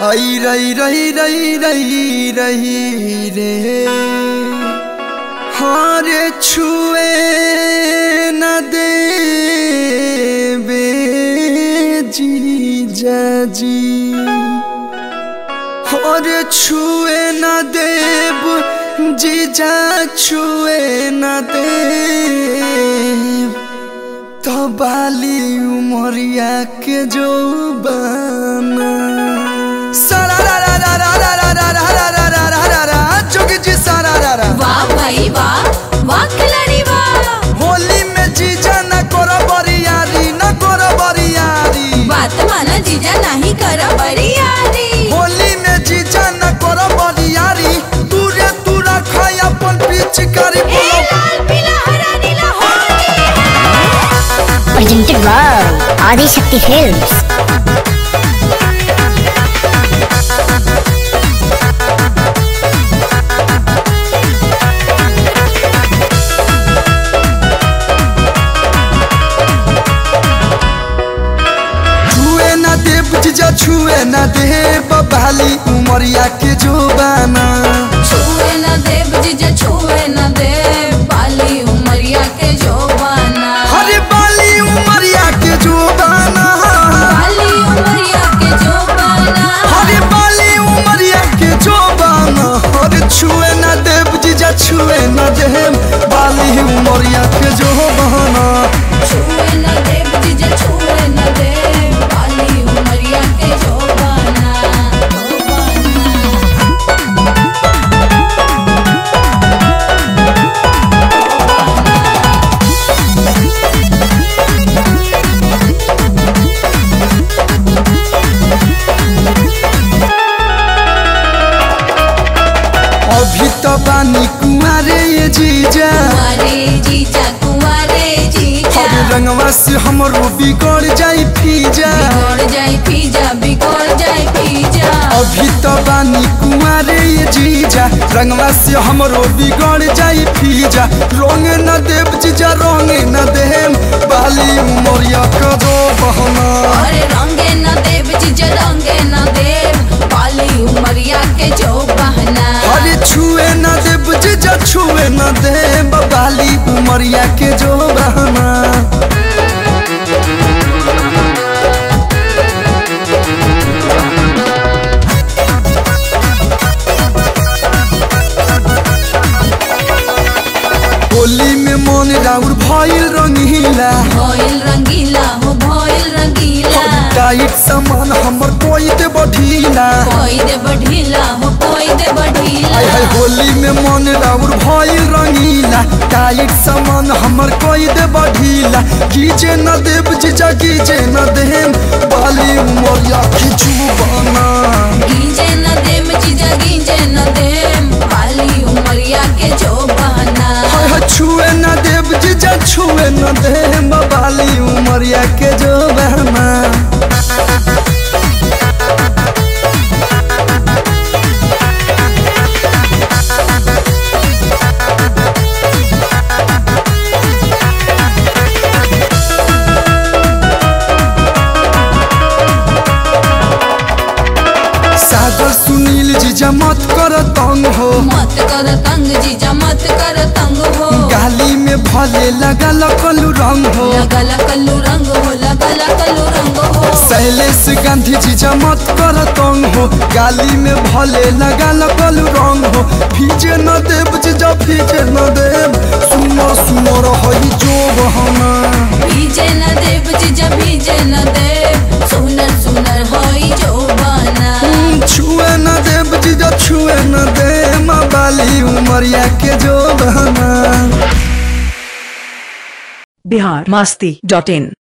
आई रही रही रही रही रही रे हारे छुए न दे जी जाजी और छुए न देव जीजा छुए न देव तो बाली उमरिया के जो बना सारा रा रा रा रा रा रा रा रा रा रा रा रा रा रा जोगी जी सारा रा रा वाह भाई वाह वाह खिलाड़ी वाह होली में जीजा न करो बरियारी न करो बरियारी बात माना जीजा नहीं कर बड़ी यारी होली में जीजा न करो बरियारी तूरे तू रखा अपन पिचकारी ए बोलो लाल पीला हरा नीला Holi presented by Adi Shakti Films. छुए न देव जीजा छुए न देव बाली उमरिया के जो बाना छुए न देव जीजा छुए न देव बाली उमरिया के जोबाना हरे बाली उमरिया के जो बाना बाली उमरिया के जोबाना हरे बाली उमरिया के जो बाना हरे छुए न देव जीजा छुए न देव बाली उमरिया के जो बाना छुए न देव जीजा छुए न देव बाली उमरिया के जोबाना जोबाना अभी तो बानी कुमारे ये जीजा कुंवारे जीजा कुंवारे जीजा हरे रंगवा से हमरो बिगड़ जाई फीजा बिगड़ जाए पीजा बिगड़ जाए पीजा अभी तो बानी कुमारे ये जीजा रंगवा से हमरो बिगड़ जाई फीजा रंग न देव जीजा रंग न देम बाली उमरिया का जो बहना अरे रंगे न देव जीजा रंगे न देव बाली उमरिया के जो बहना हरे छुए न देव जीजा छुए न देम बाली उमरिया के जो बहना होली में मन राउर भइल रंगीला भइल रंगीला हो भइल रंगीला टाइट सामान हमर कोई दे बढ़ीला कोई दे बढ़ीला हो कोई दे बढ़ीला आय हाय होली में मन राउर भइल रंगीला टाइट सामान हमर कोई दे बढ़ीला कीजे न देव जीजा कीजे न देम बाली उमरिया खिचू बना गीजे न देव जीजा गीजे न देव बाली उमरिया के जो बहना हाय हाय छुए न देव जीजा छुए न देम बाली उमरिया के जो बहना सागर सुनील जीजा मत कर तंग हो मत कर तंग जीजा मत कर तंग हो गाली में भले लगा लकलू रंग हो लगल कल्लू रंग हो लगल कल्लू रंग हो शैलेश गांधी जीजा मत कर तंग हो गाली में भले लगा लकलू रंग हो भीजे न देव जीजा भीजे न देव सुनो सुनो रही जो बहना भीजे न देव जीजा भीजे न देव सुनर सुनर होई जो बना छुए न देव जीजा छुए न दे माँ बाली उमरिया के जो बहना बिहार मस्ती डॉट इन